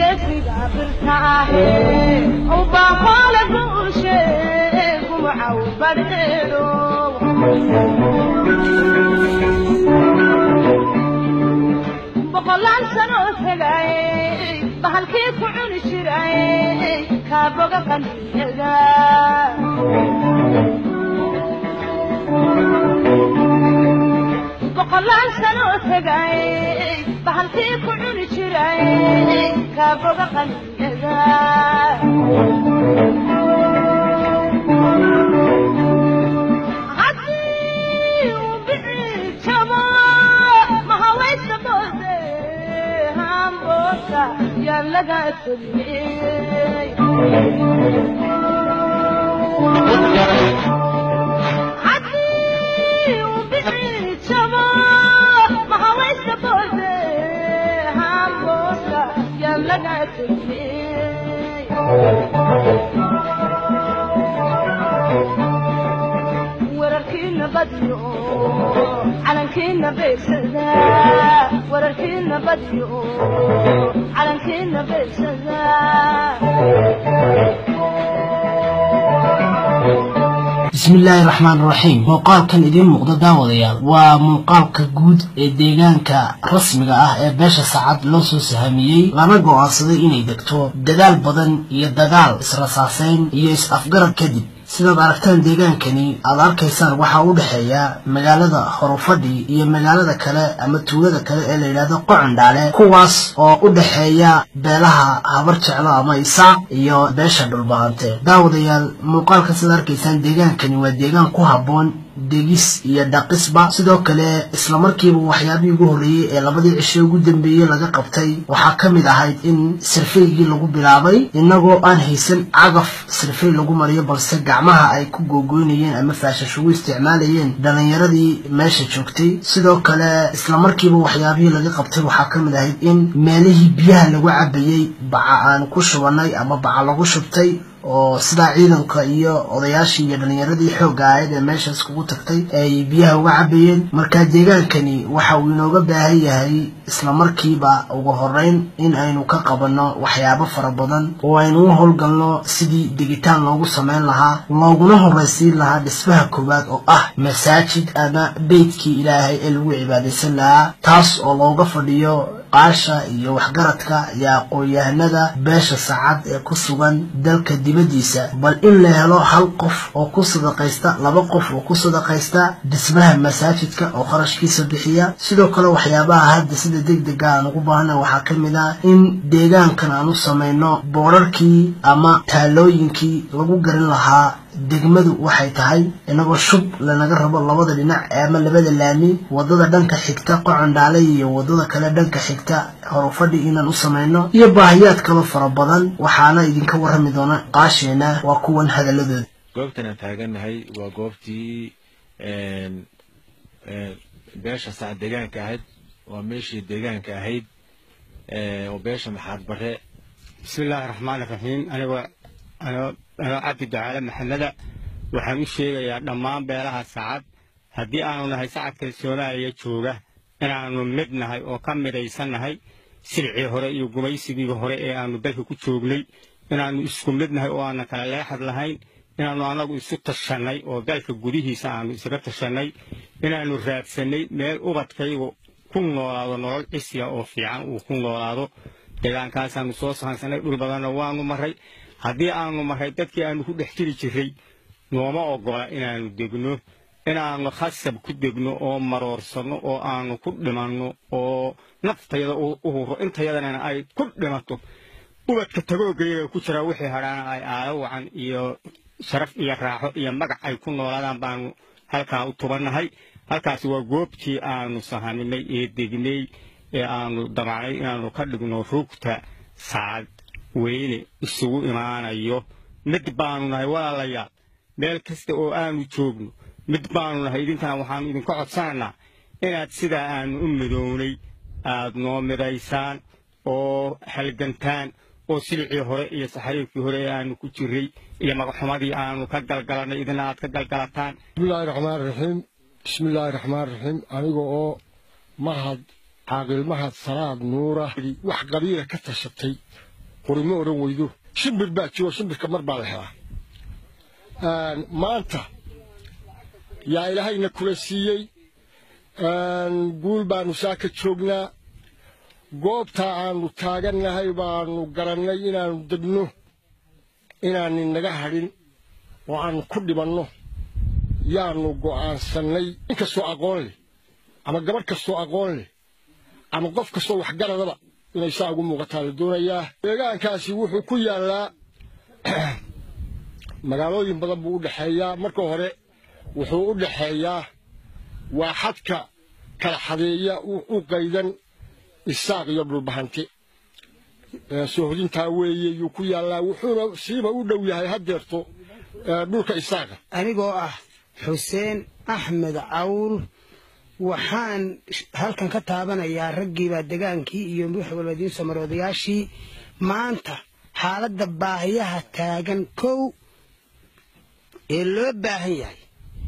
geesiga birta ahe ubaqoole guushe gumcaw badheedho boqolaal sanoo tegay bahalkii ku cuni jiray kaaboga qaniyaga boqolaal sanoo tegay bahalkii ku cuni jiray kaaboga qaniyaga haddii uu bici jabo mahawaysta boode hamboosa yaa laga toliyey haddii uu bici jabo mahawaysta boode hamboosa yaa laga toliyey wararkiina badyo calankiina beegsada wararkiina badyo calankiina beegsada bismillaahi raxmaan raxiim muuqaalkan idiin muuqda daawadayaal waa muuqaalka guud ee deegaanka rasmiga ah ee beesha saacad loo soo sahamiyey lana go-aansaday inay degto dadaal badan iyo dagaal israsaaseyn iyo is-afgarad kadib sidaad aragtaan deegaankani aad arkaysaan waxaa u dhexeeya magaalada horufadhi iyo magaalada kale ama tuulada kale ee la yidhaahdo qocondhaale kuwaas oo u dhexeeya beelaha habar jeclo ama isaaq iyo beesha dhulbaante daawadayaal muuqaalka sidaad arkaysaan deegaankani waa deegaan ku habboon degis iyo dhaqisba sidoo kale islamarkiiba waxyaabihii ugu horreeyey ee labadii cisho ugu dambeeyey laga qabtay waxaa ka mid ahayd in sirfaygii lagu bilaabay inagoo aan haysan cagaf sirfay lagu mariyo balse gacmaha ay ku googoynayeen ama faashashugu isticmaalayeen dhalinyaradii meesha joogtay sidoo kale islamarkiiba waxyaabihii laga qabtay waxaa ka mid ahayd in meelihii biyaha lagu cabayey baca aan ku shubannay ama baca lagu shubtay oo sidaa ciidanka iyo odayaashii iyo dhalinyaradii xoogga ahayd ee meeshaas kugu tagtay ay biyaha uga cabayeen marka deegaankani waxa uu inooga baahan yahay islamarkiiba ugu horeyn in aynu ka qabanno waxyaabo fara badan oo aynu u howlgalno sidii degitaan loogu sameyn lahaa looguna horraysiin lahaa dhismaha koowaad oo ah masaajid ama beytkii ilaahay ee lagu cibaadaysan lahaa taas oo looga fadhiyo qaasha iyo waxgaradka iyo aqoon-yahanada beesha saacad ee ku sugan dalka dibaddiisa bal in la helo hal qof oo ku sadaqaysta laba qof oo ku sadaqaysta dhismaha masaajidka oo kharashkiisa bixiya sidoo kale waxyaabaha hadda sida deg dega aan ugu baahana waxaa ka mid ah in deegaankan aan u samayno boorarkii ama taalooyinkii lagu garin lahaa degmadu waxay tahay inagoo shub lanaga rabo labada dhinac ama labada laami wadada dhanka xigta qocondhaale iyo wadada kale dhanka xigta horufadhi inaan u samayno iyo baahiyaad kaloo fara badan waxaana idinka warrami doona qaasheena waa kuwan hadaladooda goobtan aan taagannahay waa goobtii beesha sac deegaanka ahayd waa meeshii deegaanka ahayd oo beesha maxaad bare bismillaahi raxmaani raxiim anigoo anoo cabdi ducaale maxameda waxaan u sheegayaa dhammaan beelaha sacad haddii aanu nahay sacadka soomaaliya jooga inaannu mid nahay oo ka midaysan nahay silcii hore iyo gumaysigii hore ee aanu dalka ku joognay inaannu isku mid nahay oo aanan kala leexad lahayn inaannu annagu isu tashannay oo dalka gudihiisa aanu isaga tashannay inaannu raadsannay meel ubadkaygu ku noolaado nolol cisya oo fiican uu ku noolaado deegaankaasaannu soo sahansanay dhul badanna waannu marray haddii aanu marray dadkii aanu ku dhex jiri jirray nooma oggola inaannu degno inaannu khasab ku degno oo maroorsanno oo aanu ku dhimanno oo naftayada u hurro intayadana ay ku dhimato ubadka tagoogayga ku jira wixii hadhaana ay aalo wacan iyo sharaf iyo raaxo iyo magac ay ku noolaadaan baanu halkaa u tubannahay halkaasi waa goobtii aanu sahaninay ee degnay ee aanu damacnay inaannu ka dhigno rugta saacad weyne isugu imaanayo mid baanu nahay walaalayaal meel kasta oo aanu joogno mid baanu nahay idinkana waxaannu idinka codsanaynaa inaad sidaa aanu u midownay aad noo midaysaan oo halgantaan oo silicii hore iyo saxariirkii hore ee aanu ku jirray iyo magaxumadii aanu ka galgalannay idina aad ka galgalataan bismillaahi raxmaan raxiim bismillaahi raxmaan raxiim aniga oo mahad caaqil mahad salaad nuura wax qabiila ka tashatay qorimo odhan weydo shimbir baa jiro shimbirka mar baa la helaa maanta yaa ilaahayna kula siiyey guul baanu saaka joognaa goobtaa aanu taagannahay baanu garannay inaannu degno inaanni naga hadhin oo aanu ku dhibanno yaanu go'aansannay in kastoo aqoon leh ama gabadh kastoo aqoon leh ama qof kastoo waxgaradaba inay saa ugu muuqataa la doonayaa deegaankaasi wuxuu ku yaallaa magaalooyin badan buu u dhexeeyaa marka hore wuxuu u dhexeeyaa waa xadka kala xadeeya u qaydan isaaq iyo dhulbahante soohodintaa weeye yuu ku yaallaa wuxuuna siiba u dhow yahay haddeerto dhulka isaaqa anigoo ah xuseen axmed cawl waxaan halkan ka taabanayaa raggiibaa degaankii iyo wixwaladiin somaroodayaashii maanta xaaladda baahiyaha taagan kow ee loo baahan yahay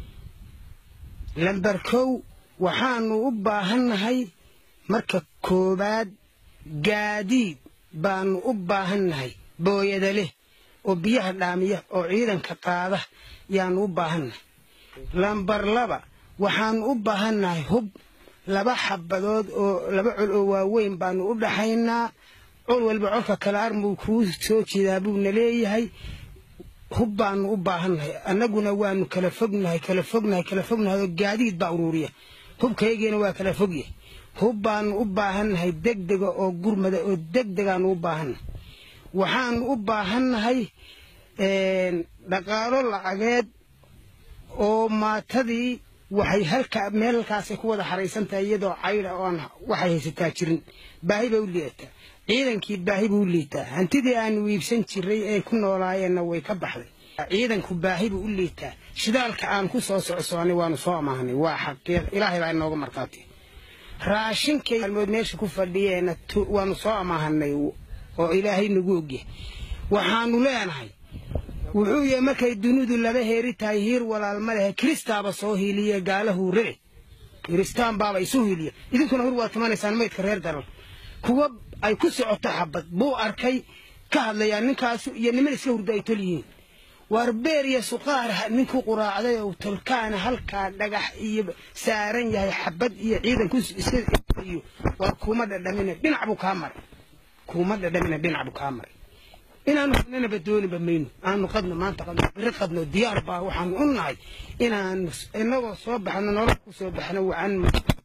lamber kow waxaanu u baahannahay marka koowaad gaadiid baanu u baahannahay booyada leh oo biyaha dhaamiya oo ciidanka qaada yaanu u baahannahay lambar laba waxaanu u baahannahay hub laba xabadood oo laba col oo waaweyn baanu u dhaxaynaa col walba colka kale armuu kuu soo jeedaa buuna leeyahay hub baanu u baahannahay annaguna waanu kala fognahay kala fognahay kala fognahay oo gaadiid baa uruuriya hubkaygiina waa kala fogyahay hub baanu u baahannahay degdega oo gurmada oo degdegaanu u baahannahay waxaanu u baahannahay dhaqaalo lacageed oo maatadii waxay halka meel halkaasay ku wada xaraysan tahay iyadoo caydha oon waxay haysataa jirin baahi bay u liidataa ciidankii baahi buu u liitaa hantidii aanu iibsan jiray ee ku noolaayeenna way ka baxday ciidanku baahi buu u liitaa shidaalka aan ku soo socsoonay waanu soo amaahnay waa xaqiiq ilaahay baa inooga markhaati raashinkay maalmood meesha ku fadhiyeenna waanu soo amaahanay oo ilaahay nagu ogyahay waxaanu leenahay wuxuu yahay markay dunidu laba heeri tahay hiir walaalma lehe kiristaaba soo hiiliye gaalahu rere kiristaan baaba isu hiiliya idinkuna hur waad timanaysaan maydka reer daral kuwa ay ku socoto xabad buu arkay ka hadlayaa ninkaasu iyo niman iska hurda ay tol yihiin waar beer iyo suqaar ninkuu quraacday oo tolkaana halkaa dhagax iyo saaran yahay xabad iyo ciidanku iyo waar kuuma dhadhamina dhinac buu kaa maray kuuma dhadhamina dhinac buu kaa maray inaanu hananaba dooniba mayno aanu qadno maanta qadno biri qadno diyaar baa waxaanu u nahay inaanu inagoo soo baxno nolol ku soo baxno wacan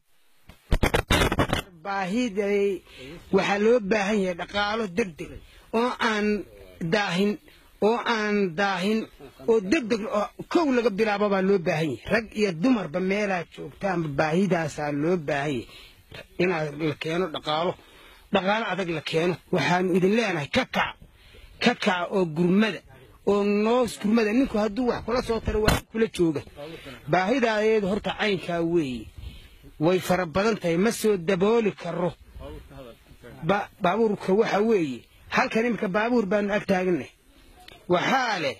baahiday waxaa loo baahan yahay dhaqaalo degdeg oo aan daahin oo aan daahin oo degdeg kow laga bilaabo baa loo baahan yahay rag iyo dumarba meelaa joogtaanba baahidaasaa loo baahan yahay inaad la keeno dhaqaalo dhaqaalo adag la keeno waxaanu idin leenahay ka kac ka kaca oo gurmada oo noos gurmada ninku hadduu wax kula soo taro waa kula jooga baahidaadeedu horta caynkaa weeye way fara badan tahay ma soo dabooli karo baabuurka waxa weeye halkan iminka baabuur baanu ag taaganay waxaa leh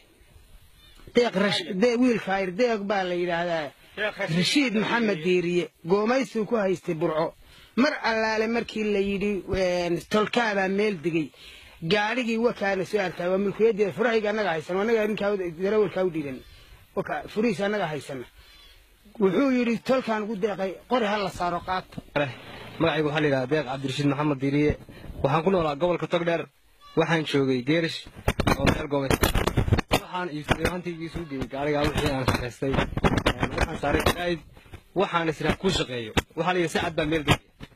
deeq wiilkaayr deeq baa la yidhaahdaa rashiid maxamed diiriye goomaysuu ku haystay burco mar allaale markii la yidhi tolkaabaa meel degay gaadhigii wakaana soo arkaa waa mulkiyadeeda furahiga annaga haysana annaga ninkaa darawalkaa u dhiiran furihiisa annaga haysana wuxuu yidhi tolkaan ugu deeqay qori ha la saaro qaata magacaygu waxaa la yidhaha deeq cabdirashiid maxamed diiriye waxaan ku noolaa gobolka togdheer waxaan joogay geerish oo meel gobay waxaan hantiygii suu geeyey gaarigaa wixii aan shaqaystay waxaan saaray jaraa'id waxaan israa kuu shaqeeyo waxaa la yidhi sacad baa meel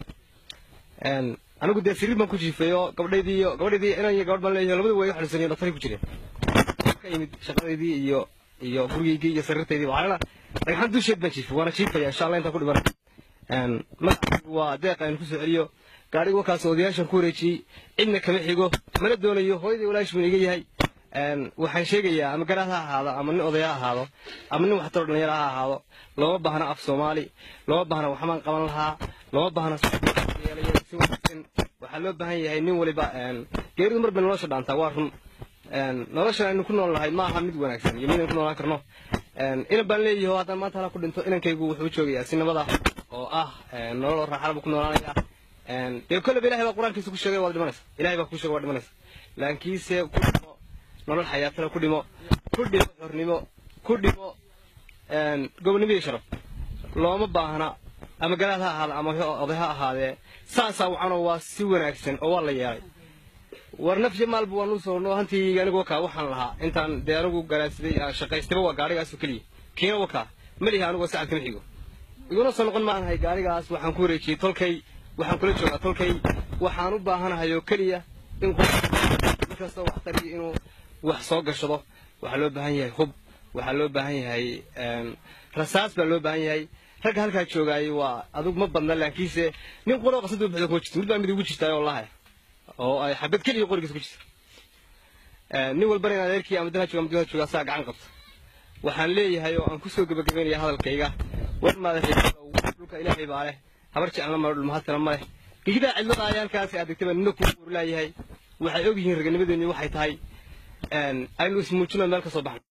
degaya anigu dee siriir baan ku jiifay oo gabadhaydii iyo gabadhaydii inan iyo gabadh baan leeyahay labada way xanuunsanayeen dhaktaray ku jireen ka yimid shaqadaydii iyo iyo gurigaygii iyo sariirtaydii waxaa dhagxan dusheed baan jiifay waana jiifaya insha allah intaan ku dhiban magacaygu waa deeq aynu ku soo celiyo gaadhiga wakaas odayaashan ku wareejiyey cidna kama xigo mana doonayo hooyadii walaash buu iga yahay waxaan sheegayaa ama garaad ha ahaado ama nin odaya ha ahaado ama nin waxtaro dhalinyaro ha ahaado looma baahna af soomaali looma baahna waxbaan qaban lahaa looma baahna si wanaagsan waxaa loo baahan yahay nin waliba geeridu mar bay nolosha dhaantaa waa run noloshan aynu ku nool nahay ma aha mid wanaagsan iyo midaynu ku noolaan karno inan baan leeyahay haddaan maanta hala ku dhinto inankaygu wuxuu joogayaa si nabada oo ah nolol raaxada buu ku noolaanayaa dee kolleba ilahay baa qur-aankiisa ku sheegay waad dhimanaysa ilahay baa ku sheegay waad dhimanaysa laakiinse ku dhimo nolol xayaatana ku dhimo ku dhimo xornimo ku dhimo gobonnimo iyo sharaf looma baahna ama garaad ha ahaada ama oday ha ahaadee saasaa wacanoo waa si wanaagsan oo waa la yeelay war nafya maalba waan u soorno hantii anigu wakaa waxaan lahaa intaan dee anigu garaadsaday aan shaqaystaba waa gaarigaasoo keliya kiina wakaa malihi anigu sacad kama xigo iguna soo noqon maanahay gaarigaas waxaan ku wareejiyey tolkay waxaan kula joogaa tolkay waxaan u baahanahay oo keliya in inkastoo wax tariyo inuu wax soo gashado waxaa loo baahan yahay hub waxaa loo baahan yahay rasaas baa loo baahan yahay ragga halkaa joogaayay waa adug ma badna laakiinse nin quroo qasada buxda kuma jirto mid baa mid ugu jirtaa wallahi oo ay xabad keliya qorigiisa ku jirta nin walbana in adeerkii ama daha jooga ama daha jooga asaa gacan qabta waxaan leeyahay oo aan kusoo gebagabeynaya hadalkayga war maada dhulka ilaahay baa leh habar jecelna maro dhulmahadkana ma leh gigidaa cidlada ayaa halkaasi adeegtaba nina kuu urlaayahay waxay og yihiin raganimadeennii waxay tahay aynu ismuujino meel ka soo baxno